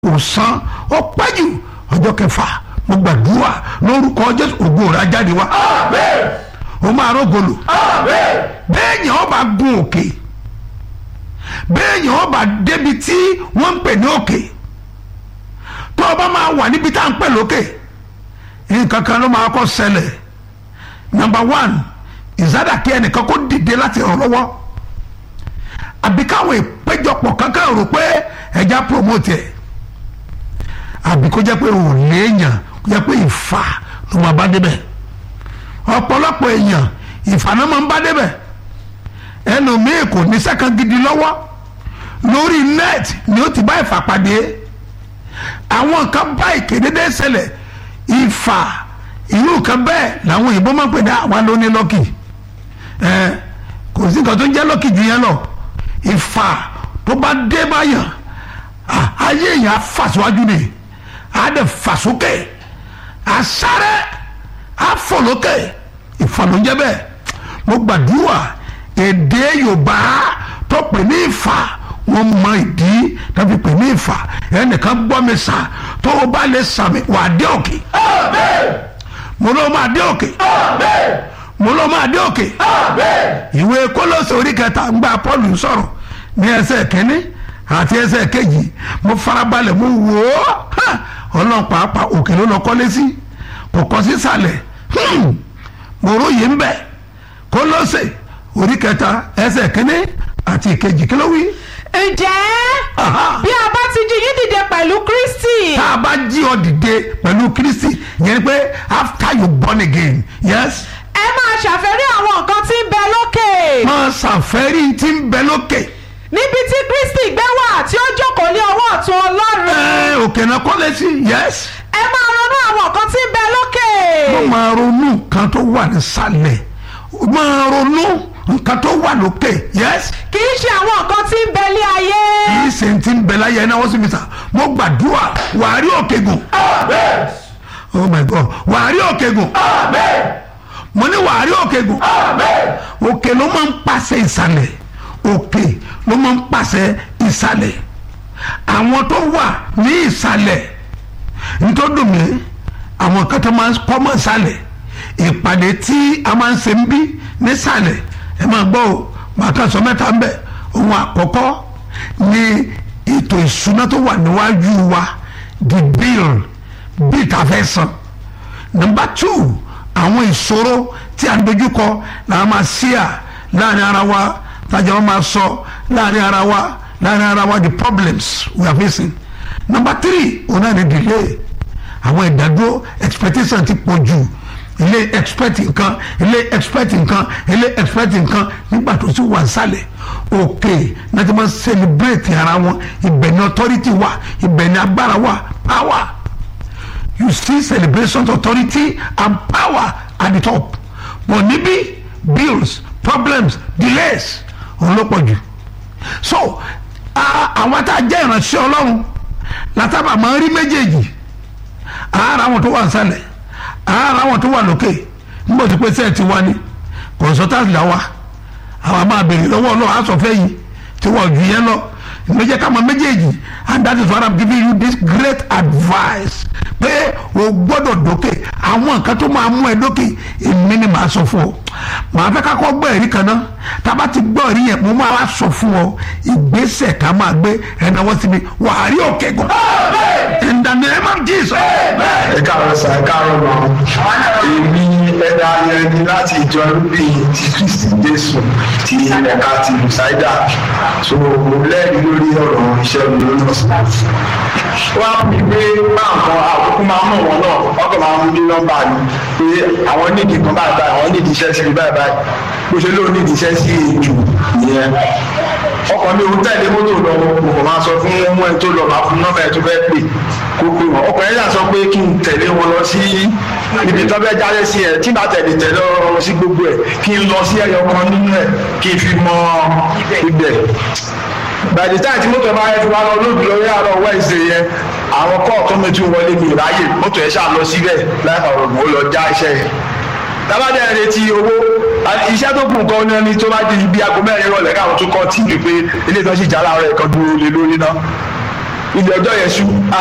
kò san ó pẹ́ jù ọjọ́ kẹfà mo gbàdúrà lórúkọ jésù ògo rẹ̀ á jáde wá o máa rọ́gọlù bẹ́ẹ̀ yẹn ọba gun òkè bẹ́ẹ̀ yẹn ọba débi tí wọ́n ń pè ní òkè tó ọba máa wà níbi tá à ń pè lókè nǹkan kan ló máa kọ́ ṣẹlẹ̀ number one ìsádàkí ẹnìkan kó dìde láti ràn lọ́wọ́ àbí káwọn ìpéjọpọ̀ kankan rò pé ẹja promote ẹ̀ àbí kó jẹ́ pé òun léèyàn kó jẹ́ pé ìfà ló máa bá débẹ̀ ọ̀pọ̀lọpọ̀ èèyàn ìfà náà máa ń bá débẹ̀ ẹlòmíì kò ní sẹ́kàn gidi lọ́wọ́ lórí net ni ó ti bá ìfà pàdé àwọn nǹkan bá ìkédédé ṣẹlẹ̀ ìfà irú nǹkan bẹ́ẹ̀ làwọn òyìnbó máa ń pè ní àwa ló ní lọ́kì ẹ kò sí nǹkan tó ń jẹ́ lọ́kì jù yẹn lọ ìfà tó bá dé báyàn ayé èèyàn á fà síwájú ni á dẹ̀ fà sókè á sáré á fò lókè ìfà ló ń jẹ́ bẹ́ẹ̀ mo gbàdúrà èdè Yorùbá tó pè ní ìfà wọ́n mọ ìdí tàbí pè ní ìfà ẹnìkan gbọ́ mi sà tó o bá lè sàmì wà á dé òkè. mo ló máa dé òkè. mo ló máa dé òkè. ìwé Kólósè orí kẹta ń gba Pọ́ọ̀lù sọ̀rọ̀ ní ẹsẹ̀ kínní àti ẹsẹ̀ kejì mo farabalẹ̀ mo wò ó ọlọ́run pàápàá òkè ló lọ kọ́lé sí kò kọ́ sí sàlẹ̀ mo róye ń bẹ̀ Kólósè orí kẹta ẹsẹ̀ kínní àti ìkejì kí ló wí. ǹjẹ́ Aha. bí a bá ti jí yín dìde pẹ̀lú Kristi tá a bá jí ọ dìde pẹ̀lú Kristi yẹn ni pé after you born again yes ẹ máa ṣàfẹ́rí àwọn nǹkan tí ń bẹ lókè máa ṣàfẹ́rí tí ń bẹ lókè níbi tí Kristi gbé wà tí ó jókòó ní ọwọ́ ọ̀tún Ọlọ́run ẹ òkè náà kọ́lé sí yes ẹ máa ronú àwọn nǹkan tí ń bẹ lókè mo máa ronú nǹkan tó wà nísàlẹ̀ máa ronú nǹkan tó wà lókè yes kì í ṣe àwọn nǹkan tí ń bẹ ní ayé kì í ṣe ti ń bẹ láyé ẹ náà wọ́n sì fi sà mo gbàdúrà wàá rí òkè gùn oh my god wàá rí òkè gùn mo ní wàá rí òkè gùn òkè ló máa ń pàṣẹ ìsàlẹ̀ òkè ló máa ń pàṣẹ ìsàlẹ̀ àwọn tó wà ní ìsàlẹ̀ nítorí mi àwọn kan tó máa ń kọ́ mọ́ ìsàlẹ̀ ìpàdé tí a máa ń ṣe ń bí nísàlẹ̀ ẹ máa gbọ́ o màá kàn sọ mẹ́ta ń bẹ̀ ohun àkọ́kọ́ ni ètò ìṣúná tó wà níwájú wa the bill bill tá a fẹ́ san number two àwọn ìṣòro tí a ń dojúkọ làwọn máa ṣíà láàrin ara wa tájà wọn máa sọ láàrin ara wa láàrin ara wa the problems we are facing number three òun náà ni delay àwọn ìdádúró expectation ti pọ̀ jù ilé expect nǹkan ilé expect nǹkan ilé expect nǹkan nígbà tó sì wà sálẹ̀ òkè náà ti máa celebrate ara wọn ibẹ̀ ni authority wà ibẹ̀ ni agbára wà power you see celebration authority and power at the top but níbí bills problems delays òun ló pọ̀ jù so a- àwọn tá a jẹ́ ìránṣẹ́ ọlọ́run látàbà máa ń rí méjèèjì ara wọn tó wà nísàlẹ̀ ara wọn tó wà lókè nígbà tó pé sẹ́ẹ̀ ti wá ní consultant là wá àwọn máa béèrè lọ́wọ́ ọlọ́run àsọ̀fẹ́ yìí tí wọ́n ju yẹn lọ ìgbẹ́jẹ́ ká máa méjèèjì and that is why i'm giving you this great advice pé o gbọ́dọ̀ dókè àwọn nǹkan tó máa mú ẹ dókè èmi ni màá sọ fún ọ màá fẹ́ ká kọ́ gbọ́ ẹ̀rí kan náà tá a bá ti gbọ́ ẹ̀rí yẹn mo máa wá sọ fún ọ ìgbésẹ̀ ká máa gbé ẹ̀náwó síbi wàá rí òkè gùn in the name of jesus. ẹ káàárọ̀ sà ẹ káàárọ̀ mọ́ èmi ẹ̀dá ayẹni láti ìjọ rúbì ti kristi jésù ti ẹ̀ka ti lùsáìdà so mo lẹ́rìí lórí ọ̀rọ̀ iṣẹ́ mi lórí ọ̀sán. wọ́n á fi gbé báǹkan àkókò máa mọ̀ wọ́n náà ọkọ̀ máa mú ní nọ́mbà mi pé àwọn nídìí kan báyìí báyìí àwọn nídìí iṣẹ́ sí mi báyìí báyìí bó ṣe lóun nídìí iṣẹ́ sí èjù ìyẹn ọkọ̀ mi ò tẹ̀lé mọ́tò lọ mo kò máa sọ fún ọmọ ẹ̀ tó lọ máa fún nọ́mbà ẹ̀ tó fẹ́ pè kó pè wọ́n ọkọ̀ ẹ̀ yà sọ pé kí n tẹ̀lé wọn lọ sí ibi tó fẹ́ jáde sí ẹ̀ tí bá tẹ̀lé tẹ̀lé ọ sí gbogbo ẹ̀ kí n lọ sí ẹyọ kan nínú ẹ̀ kí n fi mọ ibẹ̀ by the time tí mọ́tò ẹ̀ bá yẹ fi wá lọ lóògùn lórí àárọ̀ Wednesday yẹn àwọn kọ́ọ̀tù mi tún wọlé mi ráyè mọ́tò ẹ̀ ṣáà lọ síbẹ̀ láì fàrọ̀ mọ́ lọ já iṣẹ́ yẹn tábàdé ẹ̀ retí owó iṣẹ́ tó kù nǹkan ní ẹni tó bá di ibi aago mẹ́rin rọ̀lẹ́ káwọn tún kọ́ tì mí pé ilé ìtọ́sí ìjà láàárọ̀ ẹ̀kan dúró lé lórí náà ilé ọjọ́ yẹn ṣú